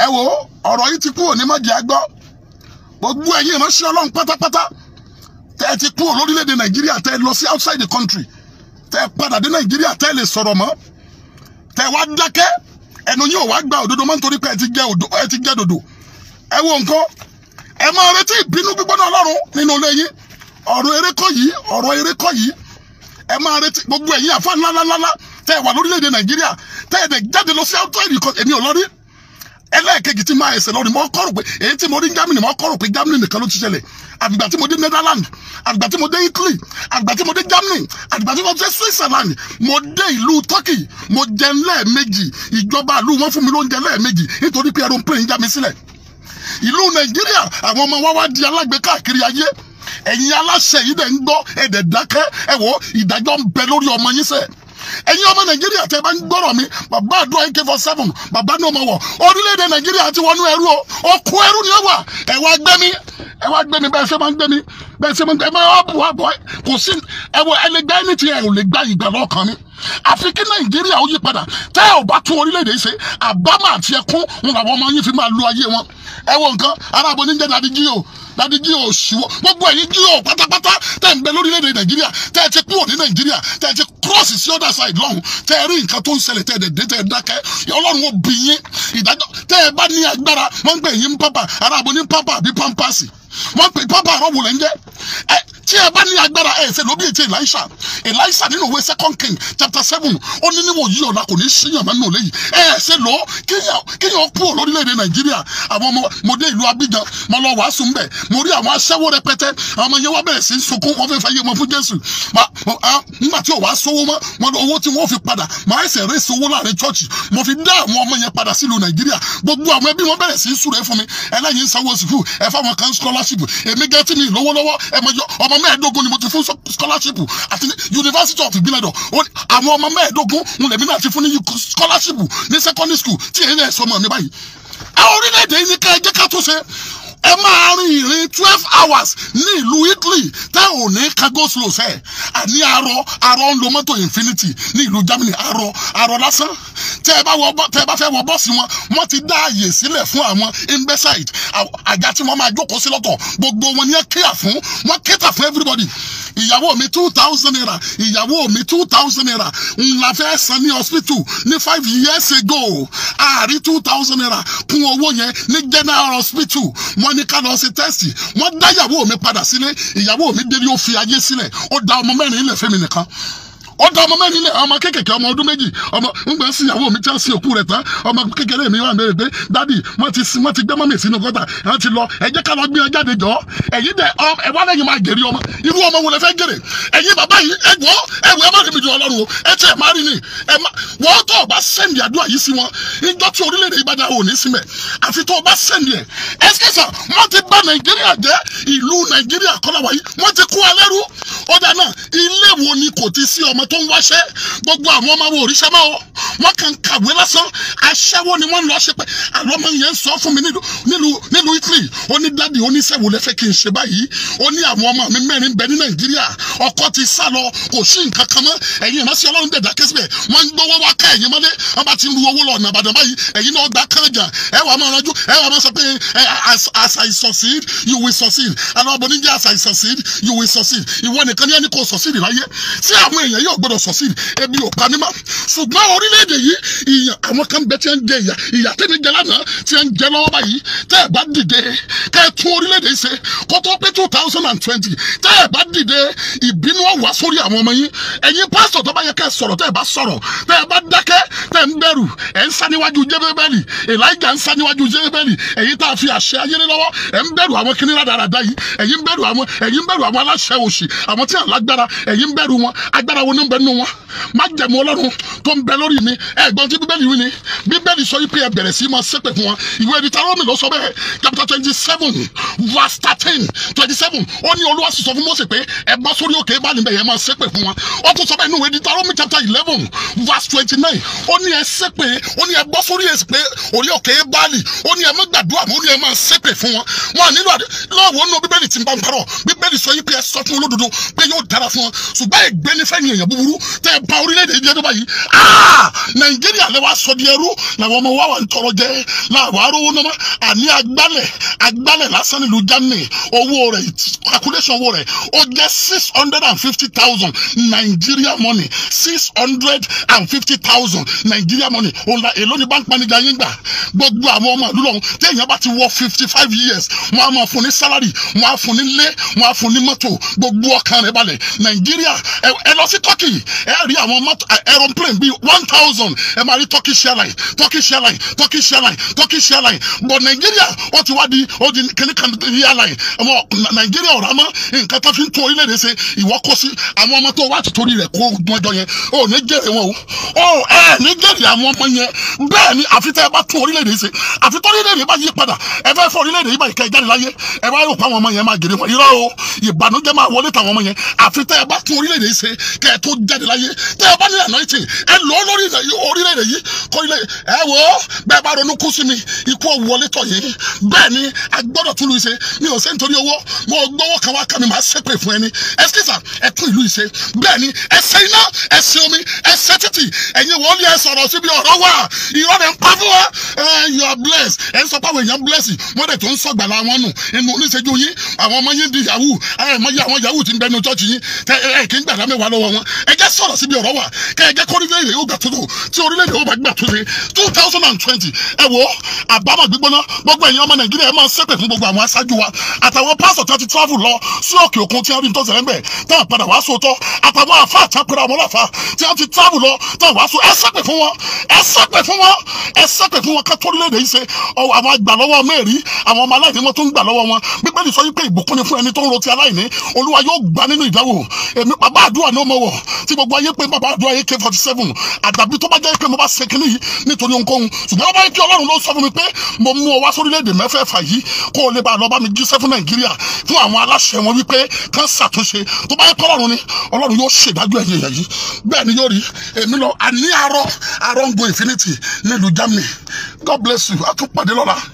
ẹ wo ọ̀rọ̀ yìí ti kúrò ní mọ̀jẹ̀ àgbọ́ gbogbo ẹ̀yin ìránṣẹ́ ọlọ́run pátápátá tẹ́ ẹ ti kúrò lórílẹ̀‐èdè nàìjíríà tẹ́ ẹ lọ sí outside the country tẹ́ ẹ padà dé nàìjíríà tẹ́ ẹ lè sọ̀rọ̀ mọ́ tẹ́ ẹ wá dákẹ́ ẹnu yóò wá gba òdodo mọ́ nítorí pé ẹ ti jẹ́ òdo ẹ ti jẹ́ dòdò ẹ wo nǹkan ẹ máa retí ìbínú gbígbóná ọlọ́run nínú ilé yín ọ̀rọ̀ eré kọ́ yìí ọ̀rọ̀ eré kọ́ yìí ẹ máa retí gbogbo ẹ̀yin àfa ńláńláńlá tẹ́ ẹ wà lórílẹ̀‐èdè nàìjíríà tẹ́ ẹ dẹ̀ jáde lọ sí outside the country èmi ò lọ rí ẹlẹ́ẹ̀kejì tí máa ẹsẹ̀ lọ́rùn mọ́ kọ́rò pé èyí tí mo rí Germany mọ́ kọ́rò pé Germany nìkan ló ti ṣẹlẹ̀ àgbà tí mo dé Netherlands àgbà tí mo dé Italy àgbà tí mo dé Germany àgbà tí mo dé Switzerland mo dé ìlú Turkey mo jẹ lẹ́ẹ̀mejì ìjọba ìlú wọn fún mi lóúnjẹ lẹ́ẹ̀mejì nítorí pé aeroplane já mi sílẹ̀ ìlú Nàìjíríà àwọn ọmọ wa wá di alágbe káàkiri ayé ẹ̀yin aláṣẹ yìí dẹ̀ ń gbọ́ ẹ̀dẹ̀ dákẹ́ ẹ̀ wò ìdájọ́ ń bẹ lórí ọmọ yín sẹ́ẹ̀ ẹ̀yin ọmọ nàìjíríà tẹ́ bá ń gbọ́rọ̀ mi bàbá àdúrà ak four seven bàbá ní ọmọ wọ̀ orílẹ̀-èdè nàìjíríà ti wọnú ẹrú o okun ẹrú ni ó wà ẹ wá gbé mi ẹ wá gbé mi bẹ́ẹ̀ ṣe máa ń gbé mi bẹ́ẹ̀ ṣe máa ń gbé mi ẹ máa bù wá bọ̀ kò sí ẹ wọ ẹ lè gbá ẹni tí ẹ ò lè gbá ìgbà lọ́kàn mi àfi kí nàìjíríà ó yí padà tẹ́ ẹ ò bá tún orílẹ̀-èdè yìí ṣe àbámọ̀ àti ẹkún ń làwọn ọmọ yín fi máa lu ayé wọn ẹ wo nǹkan arábọ̀ níjẹ́ dadi jí o dadi jí o ṣùwọ́ gbogbo ẹ̀yin jí o pátápátá tẹ́ ń bẹ lórílẹ̀‐èdè nàìjíríà tẹ́ ẹ ti kúrò ní nàìjíríà tẹ́ ẹ ti cross sí other side lọ́hùn tẹ́ ẹ rí nǹkan tó ń ṣẹlẹ̀ tẹ́ ẹ dẹ̀ dé tẹ́ ẹ dákẹ́ ọlọ́run ó bí yín ìdájọ́ tẹ́ ẹ bá ní agbára wọ́n ń pè yín pápá arábọ̀ ní pápá àbí pampasì wọ́n pè pápá àrọ́wò lẹ́ ń jẹ́ ẹ tí ẹ bá ní agbára ẹ ṣe lóbi ètò Elisha Elisha nínú ìwé second king chapter seven ó ní níwò yí ọ̀la kò ní síyàn mẹ́nu lẹ́yìn ẹ ṣe lọ kíyàn kúrò lórílẹ̀‐èdè Nàìjíríà àwọn ọmọ mo dé ìlú Abidjan mo lọ wàásù ńbẹ mo rí àwọn aṣẹ́wó rẹpẹtẹ àwọn ọmọ yẹn wá bẹ̀rẹ̀ sí sunkún wọ́n fẹ́ fẹ́ yé wọn fún Jésù nígbà tí ò wá sówó mọ́ wọn lọ owó tí wọ́n fi padà máa ẹsẹ̀ rẹ̀ sówó láàrin chọ́ọ̀chì mo fi dá àwọn ọmọ yẹn padà sílùú Nàìjíríà gbogbo àwọn ẹbí wọn bẹ̀rẹ̀ sí súre fún mi ẹlẹ́yin sanwó sùkúù ẹ fáwọn kan scholarship èmi gẹ́tì mi lówó lọ́wọ́ ẹ mọ ọmọ mẹ́ẹ̀ẹ́dógún ni mo ti fún scholarship àti University of Ìbílẹ̀dọ̀ àwọn ọmọ mẹ́ẹ̀ẹ́dógún ń lèmi náà ti fún ní scholarship ní secondary school tí èyí náà sọmọ mi báyìí. àwọn orílẹ̀-èdè yìí ní ká ẹ jẹ́ ká tó ṣe ẹ máa rin ìrìn twelve hours ní ìlú Italy tẹ́ ò ní ká go slow sẹ́ àní arọ arọ ń lo mọ́tò infinity ní ìlú Germany arọ arọ lásán tẹ́ ẹ bá wọ tẹ́ ẹ bá fẹ́ wọ bọ́ọ̀sì wọn wọ́n ti dá àyè sílẹ̀ fún àwọn imbecile àga tí wọ́n máa jókòó sí lọ́tọ̀ gbogbo wọn ni ẹ kíyà fún wọ́n kíta fún everybody ìyàwó mi two thousand naira ìyàwó mi two thousand naira ńlá fẹ́ san ní hospital ní five years ago àárí two thousand naira kún owó yẹn ní general hospital wọ́n ní ká lọ ṣe tẹ́sì wọ́n dá ìyàwó mi padà sílé ìyàwó mi délé ó fi ayé sílẹ̀ ó da ọmọ mẹ́rin ilẹ̀ fẹ́mi nìkan ó dá ọmọ mẹ́rin ilẹ̀ ọmọ kékèké ọmọ ọdún méjì ọmọ ńgbà sí ìyàwó mi tí wọ́n sin òkú rẹ̀ tán ọmọ kékeré mi wà mẹ́rin pé dádì wọ́n ti sin wọ́n ti gbé mọ́mì sínú gọ́tà wọ́n ti lọ ẹ jẹ́ ká lọ gbé ẹ jáde jọ ẹ̀yin dẹ ẹ wá lẹ́yìn máa gèrè ọmọ irú ọmọ wo lẹ fẹ́ gèrè ẹ̀yin bàbá yìí ẹ gbọ́ ẹ wọ ẹ má rìnrìn ọlọ́run o ẹ tẹ ẹ má rìn ní ẹ má wọ́n tó o bá sẹ́ndì àdúrà yìí sí wọn ìjọ tí orílẹ̀-èdè yìí bá dá òní sí mẹ́ àfi tó o bá sẹ́ndì ẹ̀ ẹ ṣẹ́sà wọ́n ti bá nàìjíríà jẹ́ ìlú nàìjíríà kọ́lá wáyé wọ́n ti kó alẹ́ rú ó dáná ilé wo ni kò ti sí ọmọ tó ń wáṣẹ́ gbogbo àwọn ọmọ wo òrìṣẹ́ máa wọ wọn kàn kàwé lásán aṣẹ́wó ni wọ́n lọ ṣe pé àwọn ọmọ yẹn sọ fún mi nílùú nílùú Italy ó ní dádì oníṣẹ́wò lẹ́fẹ́ kí n ṣe báyìí ó ní àwọn ọmọ mi mẹ́rin bẹ ní Nàìjíríà ọkọ ti sá lọ kò sí nǹkan kan mọ́ ẹ̀yin ìránṣẹ́ Ọlọ́run dẹ̀dá kẹ́sìbẹ̀ wọ́n ń gbowó wá ká ẹ̀yin mọ́lé wọ́n bá ti ru owó lọ ọ̀nà Ìbàdàn báyìí ẹ̀yin náà gbà kànjà ẹ wà máa ranjú ẹ wà máa sọ pé as I succeed you will succeed àwọn ọmọ oníjẹ́ as I succeed you will succeed ìwọ nìkan ní ẹni kò succeed láyé tí àwọn èèyàn yóò gbọdọ̀ succeed ebi ò pa mí mọ́ ṣùgbọ́n orílẹ̀-èdè yìí ìyàn àwọn kan bẹ tí ń jẹ ìyà ìyà tẹ́mi jẹ lánàá tí ń jẹ lọ́wọ́ báyìí tẹ́ ẹ̀ bá dìde kẹ́ ẹ tún orílẹ̀-èdè yìí ṣe kó tó pé two thousand and twenty tẹ́ ẹ̀ bá dìde ìbínú ọ̀wá sórí àwọn ọmọ yín ẹ̀yin pásítọ̀ tó bá yẹ kẹ́ ẹ sọ̀rọ̀ tẹ́ ẹ̀ bá sọ̀rọ̀ tẹ́ ẹ̀ bá dákẹ́ tẹ́ ẹ̀ ń bẹ̀rù ẹ̀ ń sá níwájú jébébẹ́lì Èlíjà ń sá níwájú jébébẹ́lì ẹ̀yin tá a fi àṣẹ ayé lé lọ́wọ́ ẹ̀ ń bẹ̀rù àwọn kíní rádaràda yìí ẹ̀yin bẹ̀rù àwọn ẹ̀yin bẹ̀rù àwọn aláṣẹ òṣì àwọn tí à ń lágbára ẹ̀yin bẹ̀rù wọn agbára wo ní bẹ nínú wọn má jẹ̀mú ọlọ́run tó ń bẹ lórí mi ẹ̀gbọ́n tí bíbélì wí ni bíbélì sọ wípé ẹ bẹ̀rẹ̀ sí máa ṣépè fún wọn ìwé Dítárónì ló sọ bẹ́ẹ̀ chapter twenty seven verse thirteen twenty seven ó ní olúwa sì sọ fún Mósè pé ẹ bá sórí òkè bá níbẹ̀ yẹn máa ṣépè fún wọn ó tún sọ bẹ́ẹ̀ nínú ìwé Dítárónì chapter eleven verse twenty nine ó ní ẹ ṣépè ó ní ẹ bọ́ sórí èsì pé orí òkè báàlì ó ní ẹ má gbàdúrà mọ́ ó ní ẹ máa ṣépè fún wọn wọn nílò àdé lọ́wọ́ nínú bíbélì tí ń bá ń parọ́ bíbélì sọ yìí pé ẹ sọ fún olódodo pé yóò dára fún wọn ṣùgbọ́n ẹgbẹ́ nífẹ̀ẹ́ yẹn búburú tẹ́ ẹ pa orílẹ̀-èdè jẹ́ tó báyìí ah nàìjíríà lè wá sọ di ẹrú làwọn ọmọ wa wà ń tọrọ jẹ làwọn arówó náà àní agbálẹ̀ agbálẹ̀ lásán nílùú germany owó rẹ̀ calculation owó rẹ̀ ó jẹ́ six hundred and fifty thousand nigeria money six hundred and fifty thousand nigeria money òun la èló ni bank manager yín gbà gbogbo àwọn ọmọ ìlú lọ́hún téèyàn bá ti wọ fifty five years wọ́n á máa fún ní salary wọ́n á fún ní lé wọ́n á fún ní mọ́tò gbogbo ọkàn rẹ̀ balẹ̀ nàìjíríà ẹ ẹ lọ sí turkey ẹ rí àwọn mọ́tò aeroplane bíi one thousand ẹ máa rí turkish airline turkish airline turkish airline turkish airline but nàìjíríà ó ti wá di ó di kíní kan airline ọmọ nàìjíríà ọ̀rọ̀ àmọ́ nǹkan tó fi ń tún orílẹ̀-èdè ṣe ìwọ́ kó sí àwọn ọmọ tó wá ti torí rẹ̀ kó mọ́jọ yẹn ó ní jèrè wọn o ó ẹ ní jèrè àwọn ọmọ yẹn bẹ́ẹ̀ ni àfi tẹ́ ẹ bá tún orílẹ̀-èdè ṣe àfi tó orílẹ̀-èdè bá yí padà ẹ fẹ́ fọ orílẹ̀-èdè yìí báyìí kẹ́ ẹ jáde láyé ẹ bá rò pé àwọn ọmọ yẹn máa jèrè wọn irọ́ o ìbànújẹ́ máa wọlé tàwọn ọmọ yẹn àfi tẹ́ ẹ bá tún orílẹ̀-èdè yìí ṣe kẹ́ ẹ tó jáde láyé tẹ́ ẹ bá ní anointing ẹ lọ lórí orílẹ̀-èdè yìí kọ́ ilé ẹ wò ó bẹ́ẹ̀ bá ronú kú sí mi ikú wọlé tọ̀ yìí bẹ́ẹ̀ ni a gbọ́dọ̀ tún lu ìṣe mi ò ṣe nítorí owó mo gbọ́wọ́ kan wá kan mi máa ṣépè fún ẹni ẹsikísà ẹ tún ìlú ìṣe bẹ́ẹ̀ ni ẹsẹ̀ iná ẹsẹ̀ omi ẹsẹ̀ títì ẹ̀yin wọ́n lé ẹ sọ̀rọ̀ síbi ọ̀rọ̀ wà irọ́ rẹ̀ ń pa fún wa ẹ you are blessed ẹ ń sọ pé àwọn èèyàn bless wọ́n dẹ̀ tó ń sọ̀gbàlà wọn nù inú oníṣẹ́jú yín àwọn ọmọ yín di yahoo ẹ mọ iye àwọn yahoo ti ń bẹnu chọ́ọ̀chì yín tẹ ẹ kì í gbàdá mẹ́wàá lọ́wọ́ wọn ẹ jẹ́ sọ̀rọ̀ síbi ọ̀rọ̀ wà kẹ́ ẹ jẹ́ kó orílẹ̀-èdè yóò gbà tó tó tí orílẹ̀-èdè yóò bá gbà tó ṣe two thousand and twenty ẹ wo àbámọ̀ gbígbóná gbogbo ẹ̀yin ọmọ nàìjíríà ẹ máa ṣépè fún gbogbo àwọn aṣáájú wa àtàwọn pásọ̀ tí wọ́n ti travel lọ sí òkè òkun tí wọ́n rí nítorí ẹ̀ńbẹ̀ tí wọ́n padà wá sóòótọ́ àtàwọn àfa àtàkùrọ̀ àwọn ọlọ́fà tí wọ́n ti travel lọ tí wọ́n wá sóò ẹ ṣépè fún wọn ẹ ṣépè fún wọn ẹ ṣépè fún wọn ká tó orílẹ̀-èdè yìí ṣe àwọn àgbà lọ́wọ́ mẹ́rin àwọn ọmọ aláìní wọn tó ń gbà lọ́wọ́ wọn bíbélì sọ wípé ìbùkún ni fún ẹni tó ń rotí aláìní olúwa yóò gbà nínú ìdáwó èmi bàbá àdúrà ní ọmọ wọ tí gbogbo ayé pé bàbá àdúrà ak forty seven àdàbí tó bá jẹ́ pé mo bá ṣe kínní yìí nítorí ohunkóhun ṣùgbọ́n wọ́n bá yẹ kí ọlọ́run ló sọ fún mi pé mo mú ọ wá sórílẹ̀-èdè mẹ́fẹ̀ẹ̀fà yìí kó o lè bá a lọ bá mi jíṣẹ́ fún nàìjíríà fún àwọn aláṣẹ wọn wípé kán ṣàtúnṣe tó bá yẹ kọ́ ọlọ́run ni ọlọ́run yóò ṣèdájọ́ ẹ̀yẹ yẹ̀ yìí bẹ́ẹ̀ ni yóò rí èmi lọ àní arọ arọ ń go infinity nílùú germany god bless you a tún pàdé lọ́la.